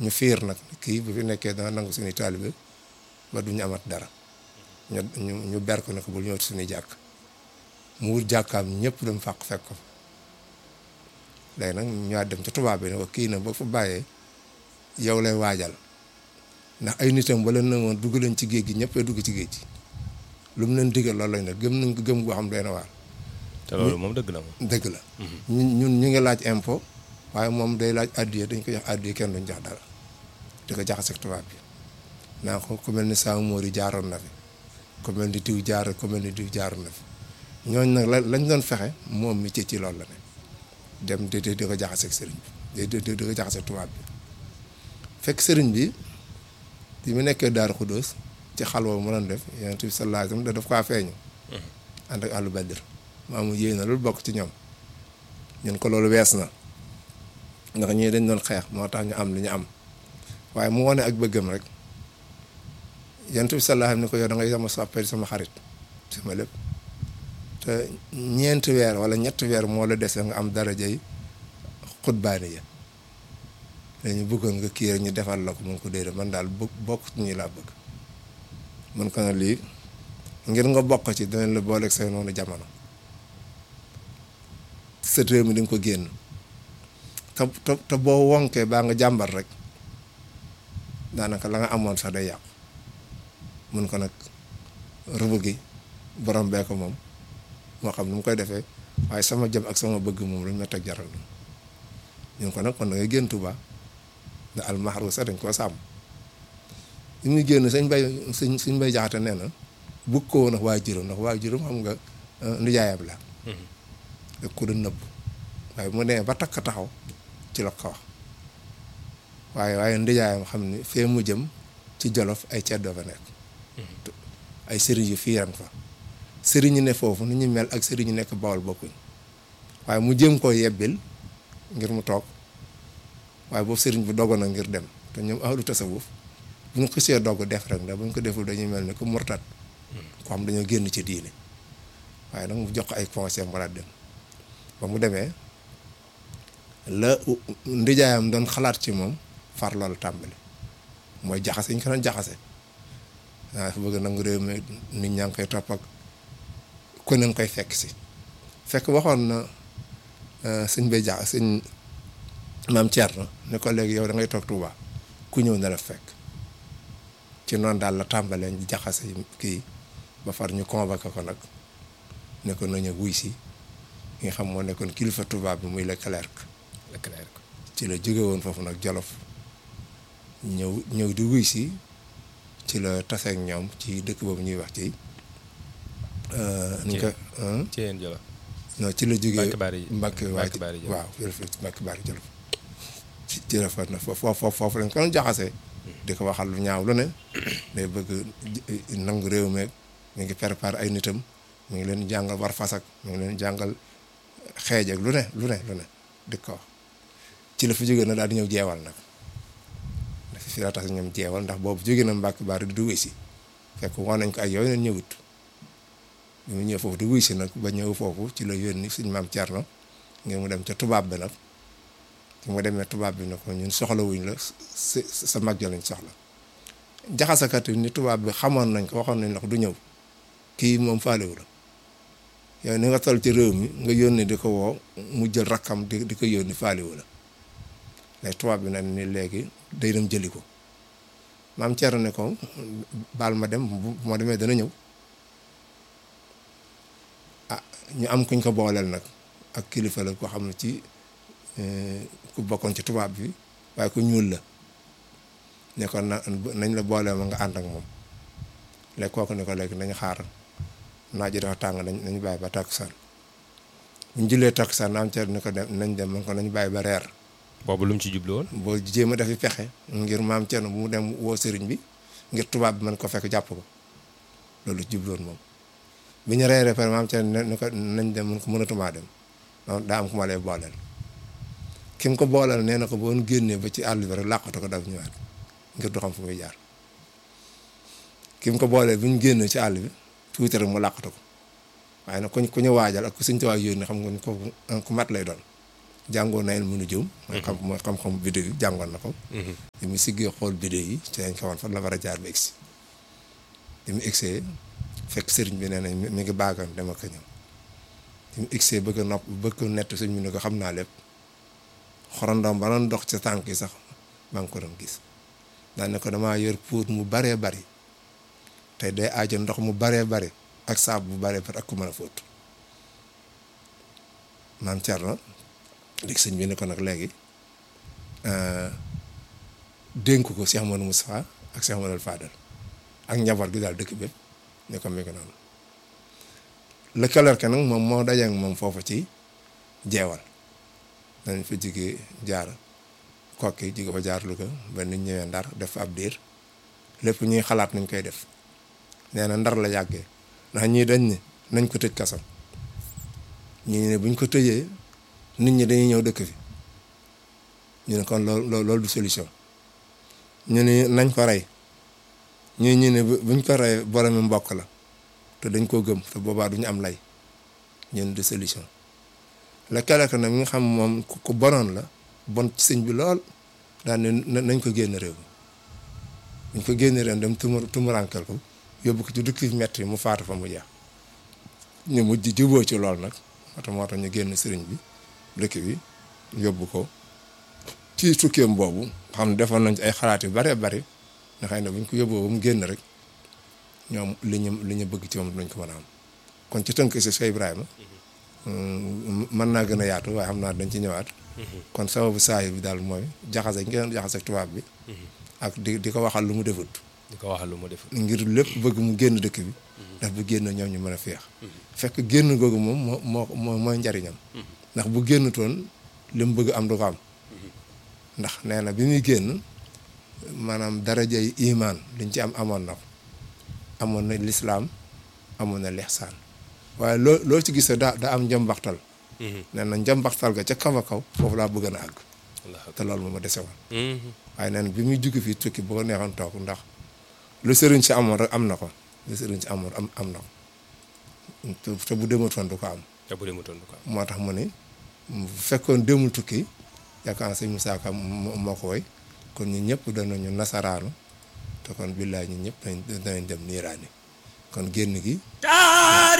ñu fiir nag kii bu fi nekkee dana nangu suñuy taalibe ba duñu amat dara ñu ñu ñu ber ko nag bul ñëw suñuy jàkk mu wut jàkkaam ñëpp dem fàq fekk ko léegi nag ñu dem ca tubaab bi ne ko kii na ba fa bàyyee yow lay waajal ndax ay nitam ba leen na woon dugg leen ci géej gi ñëppay dugg ci géej gi lu mu leen digal loolu lañ ne gëm nañ ko gëm goo xam doy na waar te loolu moom dëgg la moom. dëgg la ñun ñun ñu ngi laaj impôt waaye moom day laaj addiya dañ ko jox addiya kenn duñ jox dara di ko jaxase ak tubaab bi naa ko ku mel ni Saamu Moor yi jaaroon na fi ku mel ni diw jaar ku mel ni diw jaaroon na fi ñooñ nag la lañ doon fexe moom mi ci ci loolu la ne dem di di ko jaxase ak sëriñ bi di di di ko jaxase ak tubaab bi fekk sëriñ bi bi mu nekkee Daaru Xudóos ci xalwa mu doon def Yonent bi sallallahu alayhi wa sallam da daf kaa feeñu ànd ak àllu badr maamu yéey na loolu bokk ci ñoom ñun ko loolu wees na ndax ñii dañ doon xeex moo tax ñu am li ñu am waaye mu wone ak bëggam rek Yonent bi sallallahu alayhi wa sallam ni ko yow da ngay sama soppe sama xarit sama lépp te ñeenti weer wala ñetti weer moo la dese nga am darajay xutbaani ya dañu bëggoon nga kii rek ñu defal la ko mun ko déedéet man daal bokk bokk ci ñi laa bëgg mun ko na lii ngir nga bokk ci dinañ la booleeg say noonu jamono sa réew mi di nga ko génn te te te boo wonkee baa nga jàmbar rek daanaka la nga amoon sax day yàqu mun ko nag rëbb gi borom bee ko moom moo xam nu mu koy defee waaye sama jëm ak sama bëgg moom lañ ma teg jaral ñun ko nag kon da ngay génn Tuuba ndax almaxru sax dañ koo sàmm li muy génn sëñ bay sëñ sëñ bay jaxate nee na bugg ko woon ndax waa juróom ndax waa juróom xam nga ndijaayam la da ko doon nëbb waaye mu nee ba takk taxaw ci la ko wax waaye waaye ndijaayam xam ni fee mu jëm ci jolof ay ceddoo fa nekk ay sëriñ yu fiiran fa sëriñ yi ne foofu ni ñu mel ak sëriñ yi nekk bawol bokkuñ waaye mu jëm koo yebbil ngir mu toog waaye boobu sëriñ bu dogoon na ngir dem te ñoom ahlu tasawuf bu ñu xisee dogg def rek ndax bu ñu ko deful dañuy mel ni ko murtat ko xam dañoo génn ci diine waaye nag mu jox ko ay conseil mu dem ba mu demee la ndijaayam doon xalaat ci moom far loolu tàmbali mooy jaxase ñu ko doon jaxase waaw dafa bëgg nangu réew mi nit ñaa ngi koy topp ak ku ne koy fekk si fekk waxoon na sëñ bay jax sëñ maam Thierno ne ko léegi yow da ngay toog Touba ku ñëw na la fekk ci noonu daal la tàmbalee ñu jaxase kii ba far ñu convoqué ko nag ne ko nañu wuy si nga xam moo nekkoon kilifa Touba bi muy Leclerc. Leclerc ci la jóge woon foofu nag Jolof ñëw ñëw di wuy si ci la taseeg ñoom ci dëkk boobu ñuy wax ci. ni ko ci yéen Jolof. non ci la jógee Mbacke Bari Mbacke Mbacke Bari Jolof waaw jërëjëf Mbacke Bari Jolof ci ci rafet na foofu foofu lañ ko doon jaxasee. di ko waxal lu ñaaw lu ne. day bëgg nangu réew meeg mi ngi préparé ay nitam mi ngi leen jàngal war fasak mi ngi leen jàngal xeej ak lu ne lu ne lu ne di ko wax ci la fi jógee na daal di ñëw jeewal nag dafa fi la tax ñoom jeewal ndax boobu jógee na Mbacke Bari di wuy si fekk woon nañ ko ay yooyu neen ñëwut bi mu ñëw foofu di wuy si nag ba ñëw foofu ci la yónni suñ maam Thierno ngir mu dem ca tubaab bi nag ci mu demee tubaab bi ne ko ñun soxla wuñ la sa sa mag ja lañ soxla jaxasakat yi ni tubaab bi xamoon nañ ko waxoon nañ la ko du ñëw kii moom faalewu la yow ni nga toll ci réew mi nga yónni di ko woo mu jël rakkam di di ko yónni faalewu la léegi tubaab bi nag ni léegi day dem jëli ko maam Thierno ne ko baal ma dem bu ma demee dana ñëw ah ñu am kuñ ko booleel nag ak kilifa la ko xam ne ci ku bokkoon ci tubaab bi waaye ku ñuul la ne ko na nañ la booleel ma nga ànd ak moom léegi kooku ne ko léegi nañ xaar naaj dafa tàng nañ nañ bàyyi ba takkusaan bu ñu jullee takkusaan am ca ne ko dem nañ dem man ko nañ bàyyi ba reer boobu lu mu ci jublu woon. boo jéem a defi pexe ngir maam Thierno bu mu dem woo sëriñ bi ngir tubaab bi mën ko fekk jàpp ko loolu jubloon moom bi ñu reeree pare maam Thierno ne ko nañ dem mën ko mënatumaa dem donc daa am ku ma lay booleel ki mu ko booleel nee na ko boo génnee ba ci àll bi rek làqatu ko daw ñëwaat ngir du xam fu muy jaar ki mu ko booleel bi ñu génnee ci àll bi tuuti rek mu làqatu ko waaye nag ku ñu ku ñu waajal ak ku suñ tuwaay yónni xam nga ni ko ku mat lay doon jàngoon na ilmu nujum mooy xam mooy xam-xam biddew yi jàngoon na ko bi mu siggee xool biddew yi ci lañ xamoon fan la war a jaar ba egsi bi mu egsee fekk sëriñ bi nee na mi ngi baagan dama ko ñëw bi mu egsee bëgg a nopp bëgg ko nett sëñ bi ne ko xam naa lépp xorondom ba doon dox ca tànk yi sax maa ngi ko doon gis daan ne ko damaa yor puut mu baree bari tey day aajo ndox mu baree bari ak saabu bu baree bari ak ku mën a fóot maam Thierno léegi sëñ bi ne ko nag léegi dénk ko Cheikh Amadou Moustapha ak Cheikh Amadou Fadal ak njaboot gi daal dëkk bépp ne ko mi ngi noonu lëkkaleer ke nag moom moo dajeek moom foofu ci jeewal dañ fa jigee jaar kokki jige fa jaar Louga ba nit ñëwee ndar def fa ab diir lépp ñuy xalaat nañ koy def nee na ndar la yàggee ndax ñii dañ ne nañ ko tëj kasam ñii ne buñ ko tëjee nit ñi dañuy ñëw dëkk fi ñu ne kon loolu loolu du solution ñu ne nañ ko rey ñii ñu ne buñ ko rey boromi mbokk la te dañ koo gëm te boobaa duñu am lay ñun du solution la keleka nag mi nga xam moom ku bonoon la bon ci sëñ bi lool daan ne nañ ko génn réew mi buñ ko génn réew dem tumu tumurankel ko yóbbu ko ci dukki metti mu faatu fa mu jeex ñu mujj juboo ci lool nag moo tax moo tax ñu génn sëriñ bi dëkk bi yóbbu ko ci tukkeem boobu xam ne defoon nañ ci ay xalaat yu bare bari nga xëy ne buñ ko yóbboo ba mu génn rek ñoom li ñu li ñu bëgg ci moom dinañ ko mën a am kon ci tënk si Cheikh Ibrahima mën naa gën a yaatu waaye xam naa dañ ci ñëwaat kon sababu saa bi daal mooy jaxase ngeen jaxase ak tubaab bi ak di di ko waxal lu mu defut di ko waxal lu mu defut ngir lépp bëgg mu génn dëkk bi ndax bu génn ñoom ñu mën a feex fekk génn googu moom moo moo mooy njariñam ndax bu génn toon li mu bëgg am du ko am ndax nee na bi muy génn maanaam darajay imaan liñ ci am amoon na ko amoon na lislaam amoon na lixsaan waaye loo loo ci gis daa daa am njambaxtal nee na njambaxtal ga ca kaw a kaw foofu laa bëgg na àgg te loolu moom ma dese woon waaye nee na bi muy jóge fii tukki bu ko neexoon toog ndax lu sëriñ si amoon rek am na ko lu sëriñ si amoon am am na ko te bu dematoon du ko am te bu dematoon du ko am moo tax mu ni bu fekkoon demul tukki yaakaar naa sëñ Moussa Ka moo ko woy kon ñun ñëpp danañu nasaraanu te kon billaay ñun ñëpp danañ dem niiraani kon génn gi